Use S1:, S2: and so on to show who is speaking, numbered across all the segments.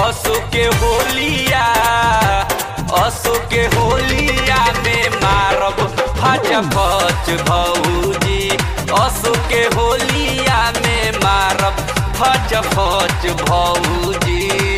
S1: असो के होलिया असो के होलिया में मारब फच फच भौजी असो के होलिया में मारब फच फच भौजी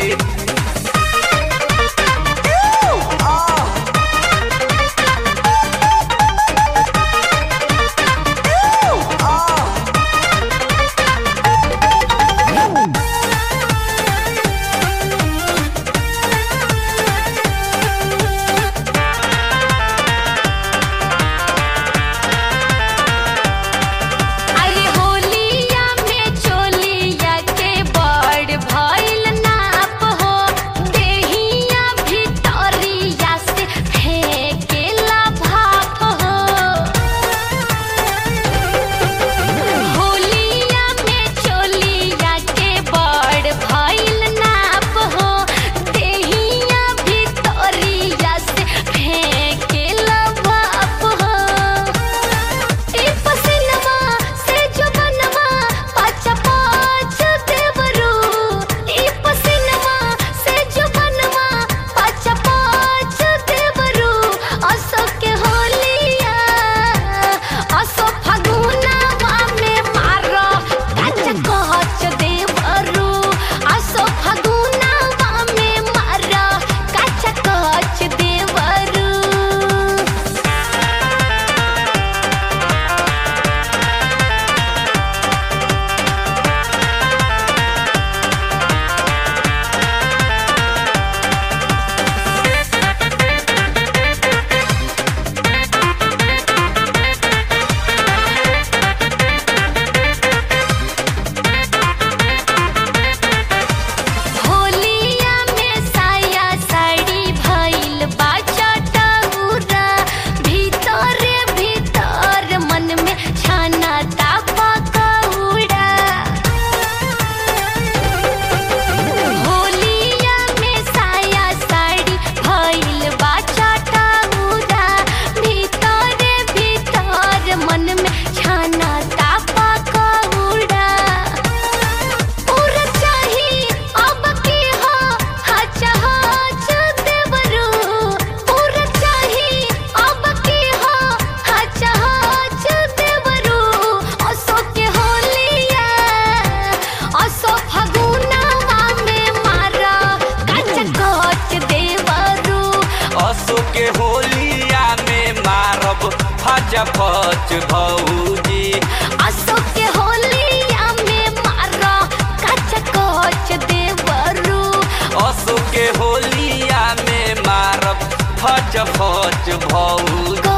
S2: अरे होलिया में चोलिया के बड़ भइल नाप हो देहिया भितरिया से फेंकेला भाप हो होलिया में चोलिया के बड़ भइल नाप हो देहिया भितरिया से फेंकेला भाप हो ई पसिनवा से जो बनवा पाँच पाँच देवरू ई पसिनवा से जो बनवा पाँच पाँच देवरू असो के होलिया असो फगुनवा में मारो काच कच देवरू असो फगुनवा में मारो काच कच देवरू होलिया में साया साड़ी भइल बाचा टउरा भीतरे भीतर मन में छाना तापा कौड़ा होलिया में साया साड़ी भइल बाचा टउरा भीतरे भीतर मन में छाना तापा कौड़ा उर चाही अब की हो हच हच देवरू उर चाही अब की हो हच हच देवरू असो के होलिया असो फगुनवा में मारा कच कच देवरू
S1: असो के होलिया में मारब फच फच भौजी
S2: असो के होलिया में मारा कच कच देवरू
S1: असो के होलिया में मारब फच फच भौजी